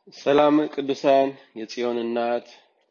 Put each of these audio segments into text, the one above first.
ሰላም ቅዱሳን የጽዮን እናት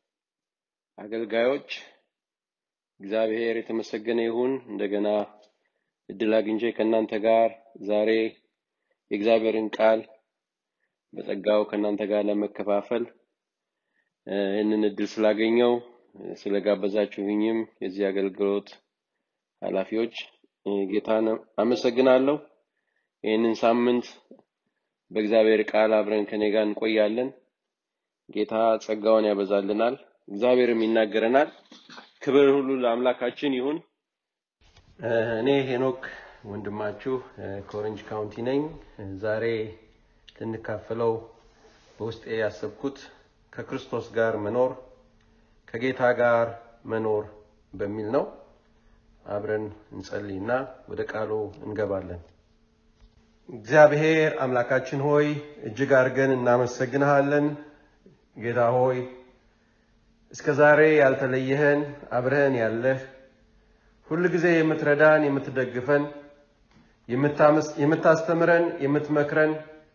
አገልጋዮች፣ እግዚአብሔር የተመሰገነ ይሁን። እንደገና እድል አግኝቼ ከእናንተ ጋር ዛሬ የእግዚአብሔርን ቃል በጸጋው ከእናንተ ጋር ለመከፋፈል እ፣ ይህንን እድል ስላገኘው እ፣ ስለጋበዛችሁኝም የዚህ አገልግሎት ኃላፊዎች እ፣ ጌታን አመሰግናለሁ። ይህንን ሳምንት በእግዚአብሔር ቃል አብረን ከኔ ጋር እንቆያለን። ጌታ ጸጋውን ያበዛልናል፣ እግዚአብሔርም ይናገረናል። ክብር ሁሉ ለአምላካችን ይሁን። እ፣ እኔ ሄኖክ ወንድማችሁ እ፣ ከኦሬንጅ ካውንቲ ነኝ። እ፣ ዛሬ ልንካፈለው በውስጤ ያሰብኩት ከክርስቶስ ጋር መኖር ከጌታ ጋር መኖር በሚል ነው። አብረን እንጸልይና ወደ ቃሉ እንገባለን። እግዚአብሔር አምላካችን ሆይ እጅግ አድርገን እናመሰግንሃለን። ጌታ ሆይ እስከ ዛሬ ያልተለየህን አብረህን ያለህ ሁል ጊዜ የምትረዳን የምትደግፈን፣ የምታመስ- የምታስተምረን፣ የምትመክረን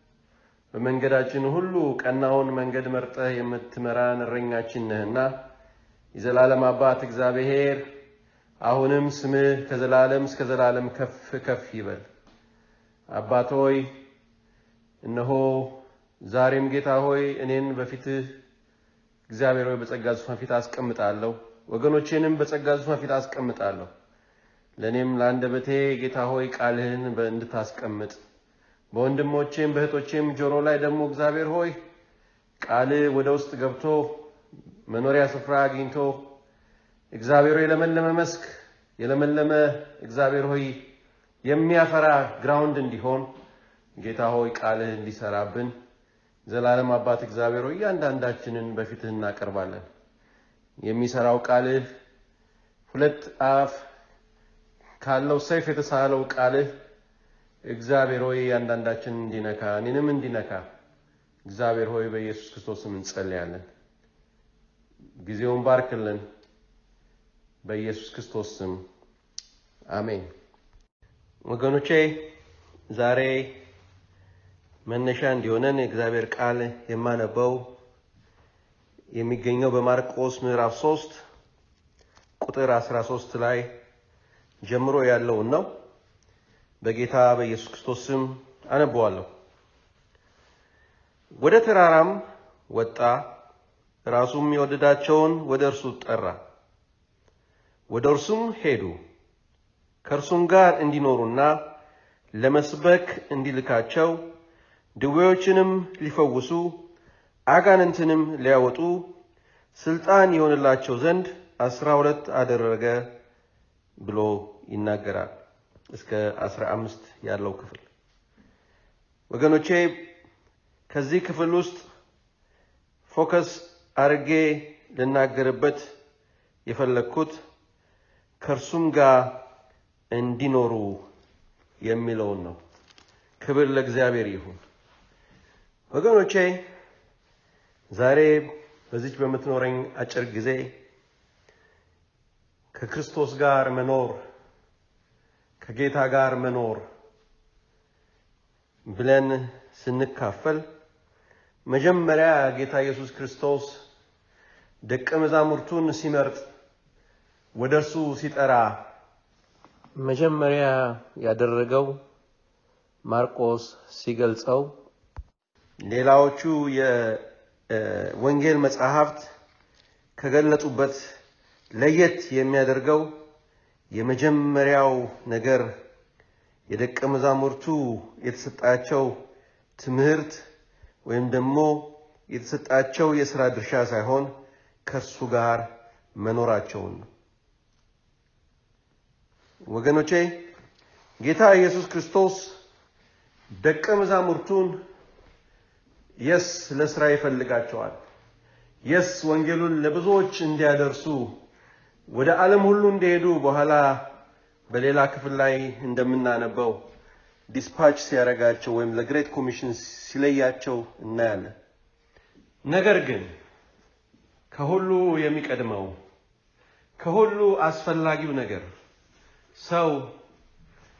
በመንገዳችን ሁሉ ቀናውን መንገድ መርጠህ የምትመራን እረኛችን ነህና የዘላለም አባት እግዚአብሔር አሁንም ስምህ ከዘላለም እስከ ዘላለም ከፍ ከፍ ይበል። አባት ሆይ እነሆ ዛሬም ጌታ ሆይ እኔን በፊትህ እግዚአብሔር ሆይ በጸጋ ዙፋን ፊት አስቀምጣለሁ፣ ወገኖቼንም በጸጋ ዙፋን ፊት አስቀምጣለሁ። ለእኔም ለአንደበቴ ጌታ ሆይ ቃልህን በ- እንድታስቀምጥ በወንድሞቼም በእህቶቼም ጆሮ ላይ ደግሞ እግዚአብሔር ሆይ ቃልህ ወደ ውስጥ ገብቶ መኖሪያ ስፍራ አግኝቶ እግዚአብሔር ሆይ የለመለመ መስክ የለመለመ እግዚአብሔር ሆይ የሚያፈራ ግራውንድ እንዲሆን ጌታ ሆይ ቃልህ እንዲሰራብን ዘላለም አባት እግዚአብሔር ሆይ እያንዳንዳችንን በፊትህ እናቀርባለን። የሚሰራው ቃልህ ሁለት አፍ ካለው ሰይፍ የተሳለው ቃልህ እግዚአብሔር ሆይ እያንዳንዳችንን እንዲነካ እኔንም እንዲነካ እግዚአብሔር ሆይ በኢየሱስ ክርስቶስም እንጸልያለን። ጊዜውን ባርክልን። በኢየሱስ ክርስቶስ ስም አሜን። ወገኖቼ ዛሬ መነሻ እንዲሆነን የእግዚአብሔር ቃል የማነበው የሚገኘው በማርቆስ ምዕራፍ 3 ቁጥር 13 ላይ ጀምሮ ያለውን ነው። በጌታ በኢየሱስ ክርስቶስ ስም አነበዋለሁ። ወደ ተራራም ወጣ፣ ራሱም የወደዳቸውን ወደ እርሱ ጠራ። ወደ እርሱም ሄዱ ከእርሱም ጋር እንዲኖሩና ለመስበክ እንዲልካቸው ድዌዎችንም ሊፈውሱ አጋንንትንም ሊያወጡ ስልጣን የሆንላቸው ዘንድ አስራ ሁለት አደረገ ብሎ ይናገራል። እስከ አስራ አምስት ያለው ክፍል ወገኖቼ ከዚህ ክፍል ውስጥ ፎከስ አድርጌ ልናገርበት የፈለግኩት ከእርሱም ጋር እንዲኖሩ የሚለውን ነው። ክብር ለእግዚአብሔር ይሁን። ወገኖቼ ዛሬ በዚች በምትኖረኝ አጭር ጊዜ ከክርስቶስ ጋር መኖር ከጌታ ጋር መኖር ብለን ስንካፈል መጀመሪያ ጌታ ኢየሱስ ክርስቶስ ደቀ መዛሙርቱን ሲመርጥ ወደ እርሱ ሲጠራ መጀመሪያ ያደረገው ማርቆስ ሲገልጸው ሌላዎቹ የወንጌል መጽሐፍት ከገለጡበት ለየት የሚያደርገው የመጀመሪያው ነገር የደቀ መዛሙርቱ የተሰጣቸው ትምህርት ወይም ደግሞ የተሰጣቸው የሥራ ድርሻ ሳይሆን ከእርሱ ጋር መኖራቸውን ነው። ወገኖቼ ጌታ ኢየሱስ ክርስቶስ ደቀ መዛሙርቱን የስ ለስራ ይፈልጋቸዋል። የስ ወንጌሉን ለብዙዎች እንዲያደርሱ ወደ ዓለም ሁሉ እንዲሄዱ በኋላ በሌላ ክፍል ላይ እንደምናነበው ዲስፓች ሲያደርጋቸው ወይም ለግሬት ኮሚሽን ሲለያቸው እናያለን። ነገር ግን ከሁሉ የሚቀድመው ከሁሉ አስፈላጊው ነገር ሰው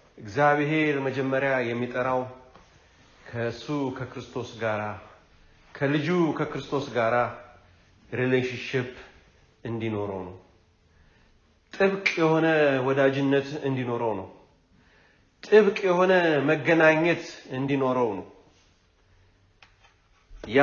እግዚአብሔር መጀመሪያ የሚጠራው ከእሱ ከክርስቶስ ጋር ከልጁ ከክርስቶስ ጋር ሪሌሽንሽፕ እንዲኖረው ነው። ጥብቅ የሆነ ወዳጅነት እንዲኖረው ነው። ጥብቅ የሆነ መገናኘት እንዲኖረው ነው። ያ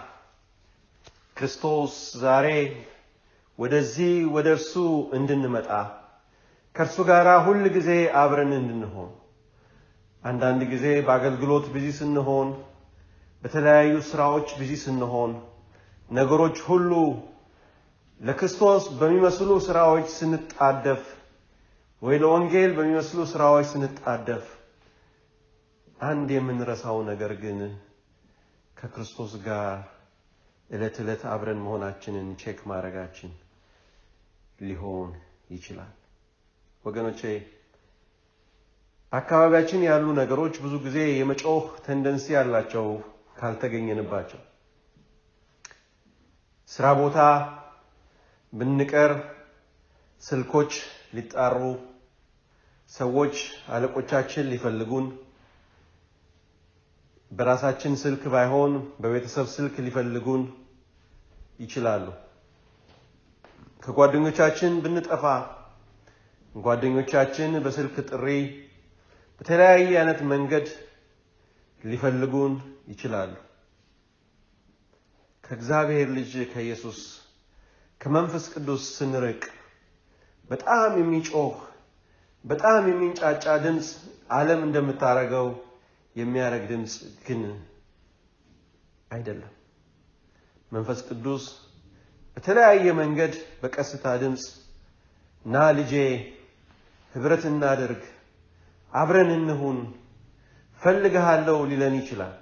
ክርስቶስ ዛሬ ወደዚህ ወደ እርሱ እንድንመጣ ከእርሱ ጋር ሁል ጊዜ አብረን እንድንሆን አንዳንድ ጊዜ በአገልግሎት ቢዚ ስንሆን፣ በተለያዩ ስራዎች ቢዚ ስንሆን፣ ነገሮች ሁሉ ለክርስቶስ በሚመስሉ ስራዎች ስንጣደፍ ወይ ለወንጌል በሚመስሉ ስራዎች ስንጣደፍ አንድ የምንረሳው ነገር ግን ከክርስቶስ ጋር ዕለት ዕለት አብረን መሆናችንን ቼክ ማድረጋችን ሊሆን ይችላል። ወገኖቼ በአካባቢያችን ያሉ ነገሮች ብዙ ጊዜ የመጮህ ቴንደንሲ ያላቸው ካልተገኘንባቸው ስራ ቦታ ብንቀር ስልኮች ሊጣሩ፣ ሰዎች አለቆቻችን ሊፈልጉን፣ በራሳችን ስልክ ባይሆን በቤተሰብ ስልክ ሊፈልጉን ይችላሉ። ከጓደኞቻችን ብንጠፋ ጓደኞቻችን በስልክ ጥሪ በተለያየ አይነት መንገድ ሊፈልጉን ይችላሉ። ከእግዚአብሔር ልጅ ከኢየሱስ ከመንፈስ ቅዱስ ስንርቅ በጣም የሚጮህ በጣም የሚንጫጫ ድምፅ ዓለም እንደምታደርገው የሚያደርግ ድምፅ ግን አይደለም። መንፈስ ቅዱስ በተለያየ መንገድ በቀስታ ድምፅ ና ልጄ ህብረት እናድርግ፣ አብረን እንሁን፣ ፈልግሃለሁ ሊለን ይችላል።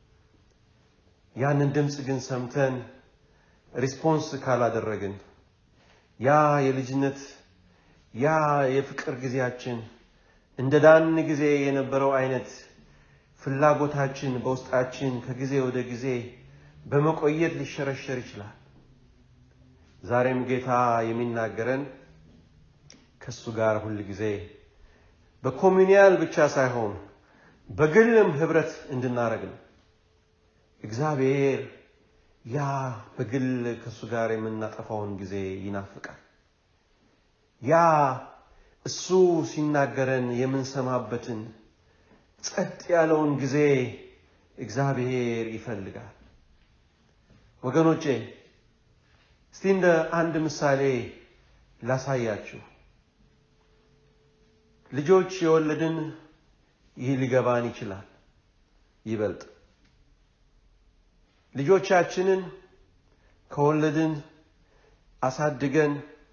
ያንን ድምፅ ግን ሰምተን ሪስፖንስ ካላደረግን ያ የልጅነት ያ የፍቅር ጊዜያችን እንደ ዳን ጊዜ የነበረው አይነት ፍላጎታችን በውስጣችን ከጊዜ ወደ ጊዜ በመቆየት ሊሸረሸር ይችላል። ዛሬም ጌታ የሚናገረን ከእሱ ጋር ሁል ጊዜ በኮሚኒያል ብቻ ሳይሆን በግልም ህብረት እንድናደርግ ነው። እግዚአብሔር ያ በግል ከእሱ ጋር የምናጠፋውን ጊዜ ይናፍቃል። ያ እሱ ሲናገረን የምንሰማበትን ጸጥ ያለውን ጊዜ እግዚአብሔር ይፈልጋል። ወገኖቼ እስቲ እንደ አንድ ምሳሌ ላሳያችሁ። ልጆች የወለድን ይህ ሊገባን ይችላል ይበልጥ ልጆቻችንን ከወለድን አሳድገን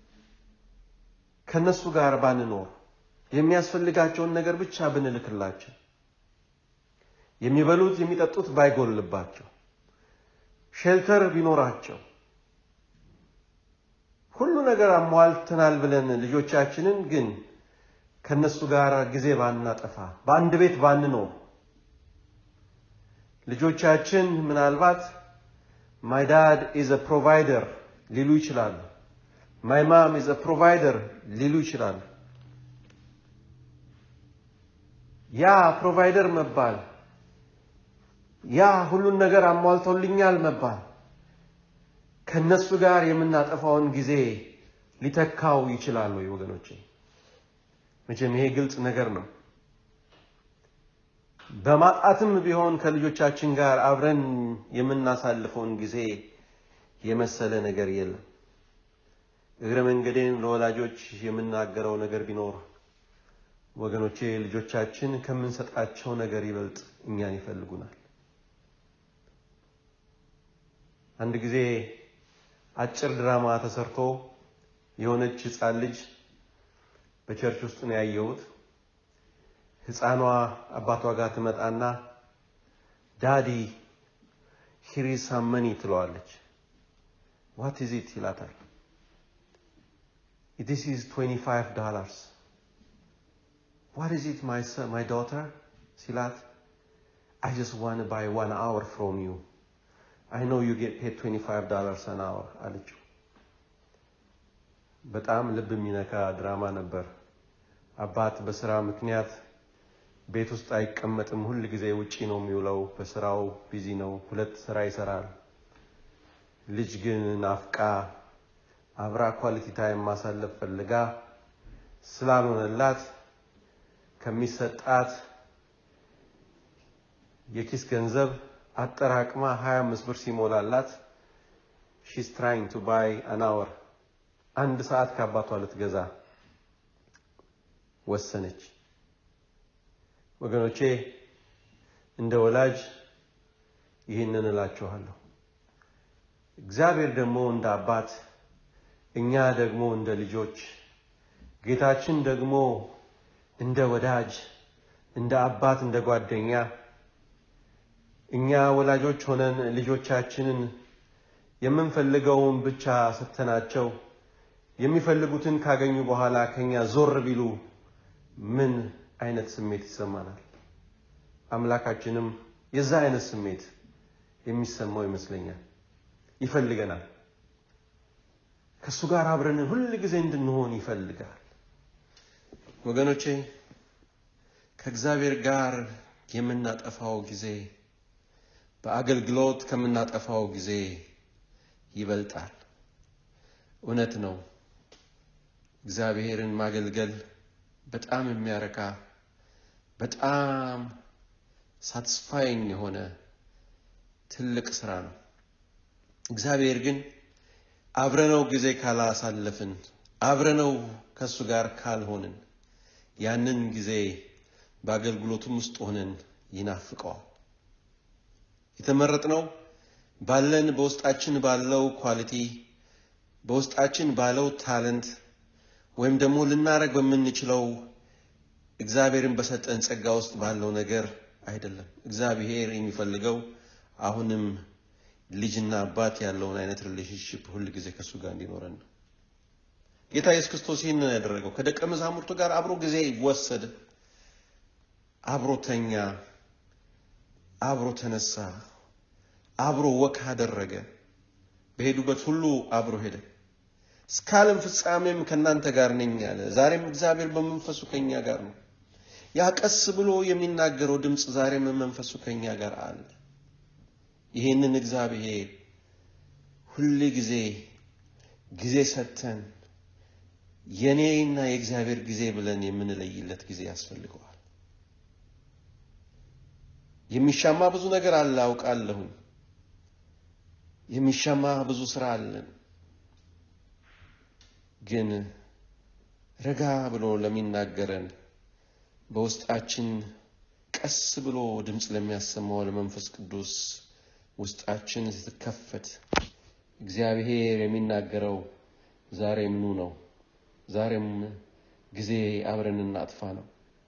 ከነሱ ጋር ባንኖር የሚያስፈልጋቸውን ነገር ብቻ ብንልክላቸው የሚበሉት የሚጠጡት ባይጎልባቸው ሼልተር ቢኖራቸው ሁሉ ነገር አሟልተናል ብለን ልጆቻችንን ግን ከነሱ ጋር ጊዜ ባናጠፋ በአንድ ቤት ባንኖር ልጆቻችን ምናልባት ማይ ዳድ ኢዝ አ ፕሮቫይደር ሊሉ ይችላሉ። ማይ ማም ኢዝ አ ፕሮቫይደር ሊሉ ይችላሉ። ያ ፕሮቫይደር መባል ያ ሁሉን ነገር አሟልቶልኛል መባል ከነሱ ጋር የምናጠፋውን ጊዜ ሊተካው ይችላል ወይ ወገኖቼ? መቼም ይሄ ግልጽ ነገር ነው። በማጣትም ቢሆን ከልጆቻችን ጋር አብረን የምናሳልፈውን ጊዜ የመሰለ ነገር የለም። እግረ መንገዴን ለወላጆች የምናገረው ነገር ቢኖር ወገኖቼ ልጆቻችን ከምንሰጣቸው ነገር ይበልጥ እኛን ይፈልጉናል። አንድ ጊዜ አጭር ድራማ ተሰርቶ የሆነች ሕፃን ልጅ በቸርች ውስጥ ነው ያየሁት። ሕፃኗ አባቷ ጋር ትመጣና ዳዲ ሂር ኢዝ ሳም መኒ ትለዋለች። ዋት ኢዝ ኢት ይላታል። ዲስ ኢዝ 25 ዶላርስ ዋት ኢዝ ኢት ማይ ዶተር ሲላት አይ ጀስት ዋን ባይ ዋን አወር ፍሮም ዩ አይ ኖ ዩ ጌት ፔድ 25 ዶላርስ አን አወር አለችው። በጣም ልብ የሚነካ ድራማ ነበር። አባት በስራ ምክንያት ቤት ውስጥ አይቀመጥም። ሁል ጊዜ ውጪ ነው የሚውለው። በስራው ቢዚ ነው። ሁለት ስራ ይሰራል። ልጅ ግን ናፍቃ አብራ ኳሊቲ ታይም ማሳለፍ ፈልጋ ስላልሆነላት ከሚሰጣት የኪስ ገንዘብ አጠራቅማ 25 ብር ሲሞላላት ሺስ ትራይንግ ቱ ባይ አን አወር አንድ ሰዓት ከአባቷ ልትገዛ ወሰነች። ወገኖቼ እንደ ወላጅ ይህንን እላችኋለሁ። እግዚአብሔር ደግሞ እንደ አባት፣ እኛ ደግሞ እንደ ልጆች፣ ጌታችን ደግሞ እንደ ወዳጅ፣ እንደ አባት፣ እንደ ጓደኛ እኛ ወላጆች ሆነን ልጆቻችንን የምንፈልገውን ብቻ ሰጥተናቸው የሚፈልጉትን ካገኙ በኋላ ከኛ ዞር ቢሉ ምን አይነት ስሜት ይሰማናል? አምላካችንም የዛ አይነት ስሜት የሚሰማው ይመስለኛል። ይፈልገናል። ከእሱ ጋር አብረን ሁል ጊዜ እንድንሆን ይፈልጋል። ወገኖቼ ከእግዚአብሔር ጋር የምናጠፋው ጊዜ በአገልግሎት ከምናጠፋው ጊዜ ይበልጣል። እውነት ነው። እግዚአብሔርን ማገልገል በጣም የሚያረካ በጣም ሳትስፋይንግ የሆነ ትልቅ ስራ ነው። እግዚአብሔር ግን አብረነው ጊዜ ካላሳለፍን፣ አብረነው ከእሱ ጋር ካልሆንን ያንን ጊዜ በአገልግሎቱም ውስጥ ሆነን ይናፍቀዋል። የተመረጥነው ባለን በውስጣችን ባለው ኳሊቲ በውስጣችን ባለው ታለንት ወይም ደግሞ ልናረግ በምንችለው እግዚአብሔርን በሰጠን ጸጋ ውስጥ ባለው ነገር አይደለም። እግዚአብሔር የሚፈልገው አሁንም ልጅና አባት ያለውን አይነት ሪሌሽንሽፕ ሁል ጊዜ ከእሱ ጋር እንዲኖረን ነው። ጌታ ኢየሱስ ክርስቶስ ይህን ነው ያደረገው። ከደቀ መዛሙርቱ ጋር አብሮ ጊዜ ወሰደ፣ አብሮ ተኛ፣ አብሮ ተነሳ፣ አብሮ ወክ አደረገ። በሄዱበት ሁሉ አብሮ ሄደ። እስከ ዓለም ፍጻሜም ከእናንተ ጋር ነኝ አለ። ዛሬም እግዚአብሔር በመንፈሱ ከኛ ጋር ነው። ያ ቀስ ብሎ የሚናገረው ድምፅ ዛሬም መንፈሱ ከኛ ጋር አለ። ይህንን እግዚአብሔር ሁል ጊዜ ጊዜ ሰጥተን የኔና የእግዚአብሔር ጊዜ ብለን የምንለይለት ጊዜ ያስፈልገዋል። የሚሻማ ብዙ ነገር አለ አውቃለሁኝ። የሚሻማ ብዙ ስራ አለን። ግን ረጋ ብሎ ለሚናገረን በውስጣችን ቀስ ብሎ ድምፅ ለሚያሰማው ለመንፈስ ቅዱስ ውስጣችን ስትከፈት እግዚአብሔር የሚናገረው ዛሬም ኑ ነው። ዛሬም ጊዜ አብረን እናጥፋ ነው።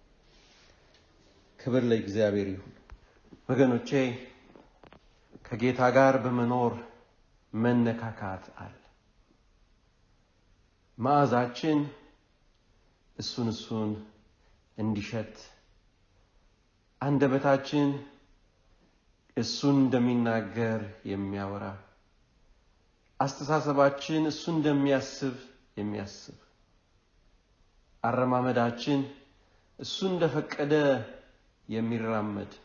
ክብር ለእግዚአብሔር ይሁን። ወገኖቼ ከጌታ ጋር በመኖር መነካካት አለ። መዓዛችን እሱን እሱን እንዲሸት አንደበታችን እሱን እንደሚናገር የሚያወራ አስተሳሰባችን እሱ እንደሚያስብ የሚያስብ አረማመዳችን እሱ እንደፈቀደ የሚራመድ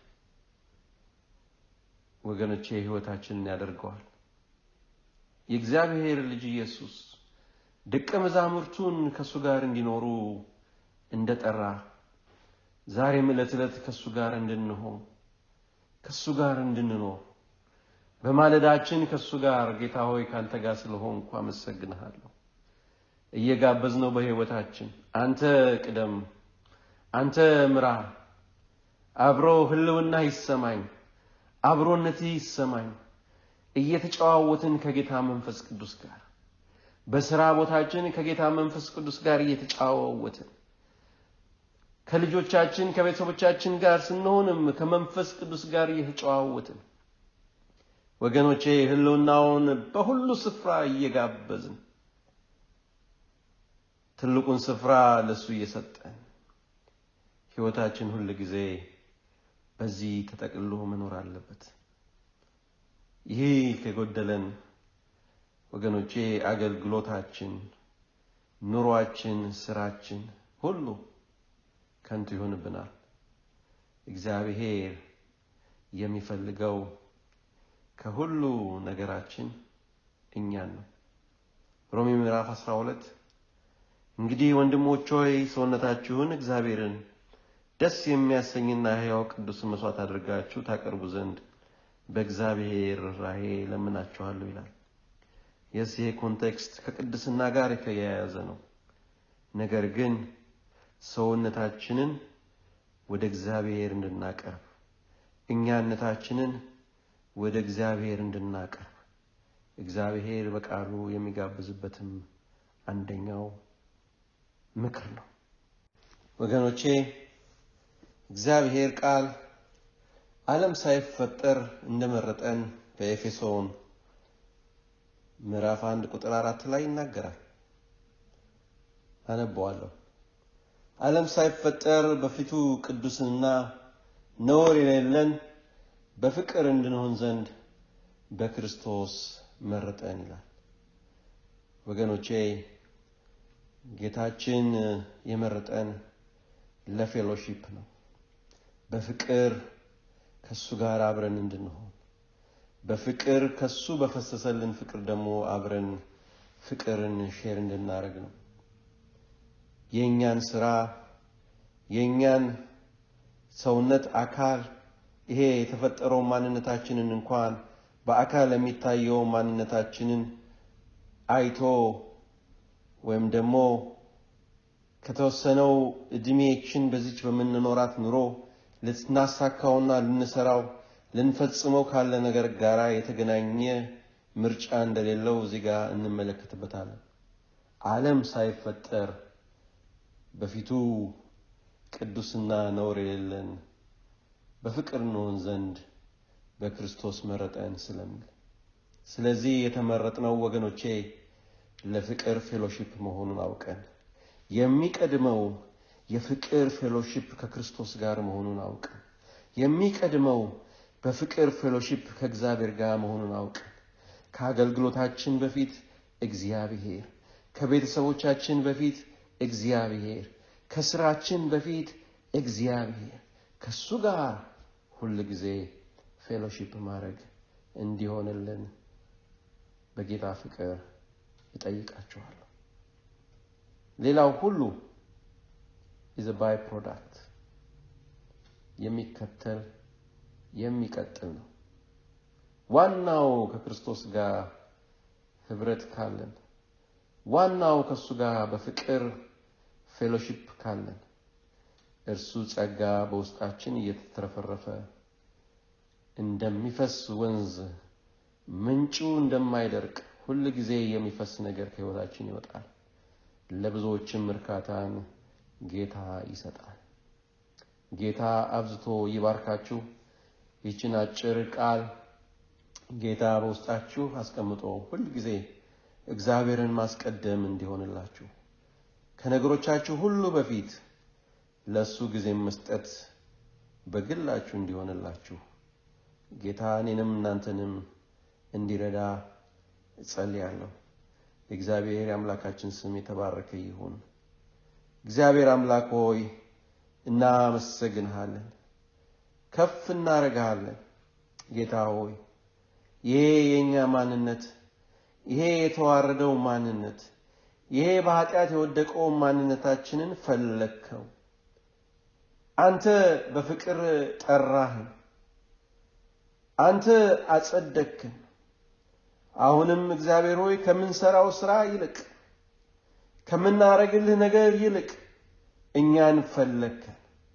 ወገኖቼ ሕይወታችንን ያደርገዋል። የእግዚአብሔር ልጅ ኢየሱስ ደቀ መዛሙርቱን ከእሱ ጋር እንዲኖሩ እንደጠራ ዛሬም ዕለት ዕለት ከእሱ ጋር እንድንሆን ከእሱ ጋር እንድንኖር በማለዳችን ከእሱ ጋር ጌታ ሆይ ካንተ ጋር ስለሆንኩ አመሰግንሃለሁ እየጋበዝነው በሕይወታችን አንተ ቅደም፣ አንተ ምራ፣ አብሮ ህልውና ይሰማኝ፣ አብሮነት ይሰማኝ እየተጨዋወትን ከጌታ መንፈስ ቅዱስ ጋር በስራ ቦታችን ከጌታ መንፈስ ቅዱስ ጋር እየተጫዋወትን ከልጆቻችን ከቤተሰቦቻችን ጋር ስንሆንም ከመንፈስ ቅዱስ ጋር እየተጨዋወትን ወገኖቼ ህልውናውን በሁሉ ስፍራ እየጋበዝን ትልቁን ስፍራ ለሱ እየሰጠን ህይወታችን ሁል ጊዜ በዚህ ተጠቅልሎ መኖር አለበት። ይህ ከጎደለን ወገኖቼ አገልግሎታችን፣ ኑሯችን፣ ስራችን ሁሉ ከንቱ ይሆንብናል። እግዚአብሔር የሚፈልገው ከሁሉ ነገራችን እኛን ነው። ሮሜ ምዕራፍ 12 እንግዲህ ወንድሞች ሆይ ሰውነታችሁን እግዚአብሔርን ደስ የሚያሰኝና ሕያው ቅዱስ መስዋዕት አድርጋችሁ ታቀርቡ ዘንድ በእግዚአብሔር ራሄ ለምናችኋለሁ ይላል። የዚህ ኮንቴክስት ከቅድስና ጋር የተያያዘ ነው። ነገር ግን ሰውነታችንን ወደ እግዚአብሔር እንድናቀርብ እኛነታችንን ወደ እግዚአብሔር እንድናቀርብ እግዚአብሔር በቃሉ የሚጋብዝበትም አንደኛው ምክር ነው። ወገኖቼ እግዚአብሔር ቃል ዓለም ሳይፈጠር እንደመረጠን በኤፌሶን ምዕራፍ አንድ ቁጥር አራት ላይ ይናገራል። አነበዋለሁ። ዓለም ሳይፈጠር በፊቱ ቅዱስና ነውር የሌለን በፍቅር እንድንሆን ዘንድ በክርስቶስ መረጠን ይላል። ወገኖቼ ጌታችን የመረጠን ለፌሎሺፕ ነው። በፍቅር ከሱ ጋር አብረን እንድንሆን በፍቅር ከሱ በፈሰሰልን ፍቅር ደግሞ አብረን ፍቅርን ሼር እንድናደርግ ነው። የእኛን ስራ የእኛን ሰውነት አካል ይሄ የተፈጠረው ማንነታችንን እንኳን በአካል የሚታየው ማንነታችንን አይቶ ወይም ደግሞ ከተወሰነው እድሜችን በዚች በምንኖራት ኑሮ ልናሳካውና ልንሰራው ልንፈጽመው ካለ ነገር ጋር የተገናኘ ምርጫ እንደሌለው እዚህ ጋር እንመለከትበታለን። ዓለም ሳይፈጠር በፊቱ ቅዱስና ነውር የሌለን በፍቅር እንሆን ዘንድ በክርስቶስ መረጠን ስለሚል ስለዚህ የተመረጥነው ወገኖቼ ለፍቅር ፌሎሺፕ መሆኑን አውቀን የሚቀድመው የፍቅር ፌሎሺፕ ከክርስቶስ ጋር መሆኑን አውቀን የሚቀድመው በፍቅር ፌሎሺፕ ከእግዚአብሔር ጋር መሆኑን አውቀን ከአገልግሎታችን በፊት እግዚአብሔር፣ ከቤተሰቦቻችን በፊት እግዚአብሔር፣ ከስራችን በፊት እግዚአብሔር ከሱ ጋር ሁል ጊዜ ፌሎሺፕ ማድረግ እንዲሆንልን በጌታ ፍቅር እጠይቃችኋለሁ። ሌላው ሁሉ ኢዝ ባይ ፕሮዳክት የሚከተል የሚቀጥል ነው። ዋናው ከክርስቶስ ጋር ህብረት ካለን፣ ዋናው ከእሱ ጋር በፍቅር ፌሎሺፕ ካለን እርሱ ጸጋ በውስጣችን እየተትረፈረፈ እንደሚፈስ ወንዝ ምንጩ እንደማይደርቅ ሁል ጊዜ የሚፈስ ነገር ከህይወታችን ይወጣል። ለብዙዎችም እርካታን ጌታ ይሰጣል። ጌታ አብዝቶ ይባርካችሁ። ይችን አጭር ቃል ጌታ በውስጣችሁ አስቀምጦ ሁል ጊዜ እግዚአብሔርን ማስቀደም እንዲሆንላችሁ ከነገሮቻችሁ ሁሉ በፊት ለእሱ ጊዜ መስጠት በግላችሁ እንዲሆንላችሁ ጌታ እኔንም እናንተንም እንዲረዳ እጸልያለሁ። የእግዚአብሔር የአምላካችን ስም የተባረከ ይሁን። እግዚአብሔር አምላክ ሆይ እናመሰግንሃለን፣ ከፍ እናደርግሃለን። ጌታ ሆይ ይሄ የእኛ ማንነት፣ ይሄ የተዋረደው ማንነት፣ ይሄ በኃጢአት የወደቀው ማንነታችንን ፈለግከው። አንተ በፍቅር ጠራህን። አንተ አጸደቅክን። አሁንም እግዚአብሔር ሆይ ከምንሰራው ስራ ይልቅ ከምናረግልህ ነገር ይልቅ እኛን ፈለግከን።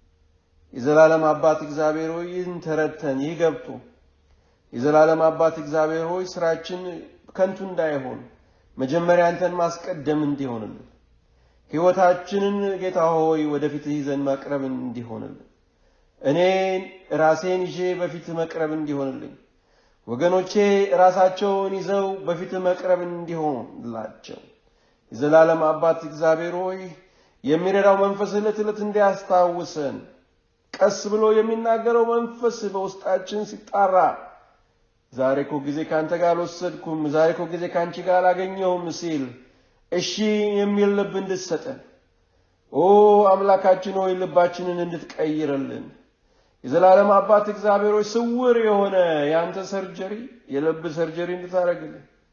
የዘላለም አባት እግዚአብሔር ሆይ ይህን ተረድተን ይህ ገብቶ የዘላለም አባት እግዚአብሔር ሆይ ስራችን ከንቱ እንዳይሆን መጀመሪያ አንተን ማስቀደም እንዲሆንልን ሕይወታችንን ጌታ ሆይ ወደፊት ይዘን ማቅረብ እንዲሆንልን እኔ ራሴን ይዤ በፊት መቅረብ እንዲሆንልኝ ወገኖቼ ራሳቸውን ይዘው በፊት መቅረብ እንዲሆንላቸው የዘላለም አባት እግዚአብሔር ሆይ የሚረዳው መንፈስ ዕለት ዕለት እንዲያስታውሰን ቀስ ብሎ የሚናገረው መንፈስ በውስጣችን ሲጣራ ዛሬ እኮ ጊዜ ከአንተ ጋር አልወሰድኩም፣ ዛሬ እኮ ጊዜ ከአንቺ ጋር አላገኘሁም ሲል እሺ የሚል ልብ እንድትሰጠን ኦ አምላካችን ሆይ ልባችንን እንድትቀይርልን የዘላለም አባት እግዚአብሔር ሆይ ስውር የሆነ የአንተ ሰርጀሪ የልብ ሰርጀሪ እንድታደርግልን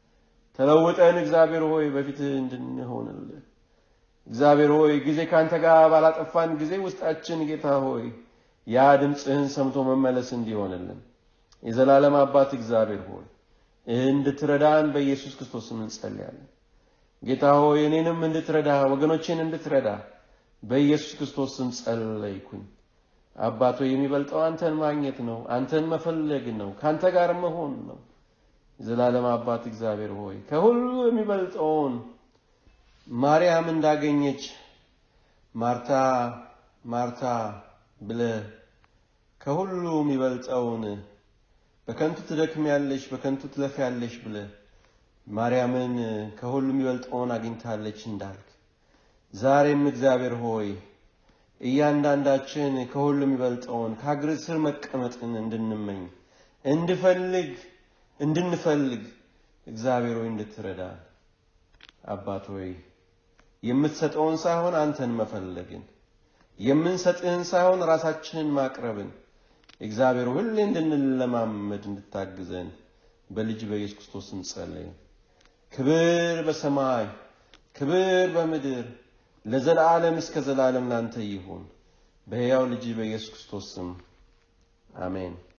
ተለውጠን እግዚአብሔር ሆይ በፊትህ እንድንሆንልህ እግዚአብሔር ሆይ ጊዜ ከአንተ ጋር ባላጠፋን ጊዜ ውስጣችን ጌታ ሆይ ያ ድምፅህን ሰምቶ መመለስ እንዲሆንልን የዘላለም አባት እግዚአብሔር ሆይ እንድትረዳን በኢየሱስ ክርስቶስ እንጸልያለን። ጌታ ሆይ እኔንም እንድትረዳ ወገኖቼን እንድትረዳ በኢየሱስ ክርስቶስ ስም ጸለይኩኝ። አባቶ የሚበልጠው አንተን ማግኘት ነው፣ አንተን መፈለግ ነው፣ ከአንተ ጋር መሆን ነው። የዘላለም አባት እግዚአብሔር ሆይ ከሁሉ የሚበልጠውን ማርያም እንዳገኘች ማርታ ማርታ ብለህ ከሁሉ የሚበልጠውን በከንቱ ትደክሚያለሽ፣ በከንቱ ትለፊያለሽ ብለህ ማርያምን ከሁሉ የሚበልጠውን አግኝታለች እንዳልክ ዛሬም እግዚአብሔር ሆይ እያንዳንዳችን ከሁሉ የሚበልጠውን ከእግር ስር መቀመጥን እንድንመኝ እንድፈልግ እንድንፈልግ እግዚአብሔር ሆይ እንድትረዳን አባት ሆይ የምትሰጠውን ሳይሆን አንተን መፈለግን የምንሰጥህን ሳይሆን ራሳችንን ማቅረብን እግዚአብሔር ሁሌ እንድንለማመድ እንድታግዘን በልጅ በኢየሱስ ክርስቶስ እንጸለይ። ክብር በሰማይ ክብር በምድር ለዘላለም እስከ ዘላለም ላንተ ይሁን። በሕያው ልጅ በኢየሱስ ክርስቶስ ስም አሜን።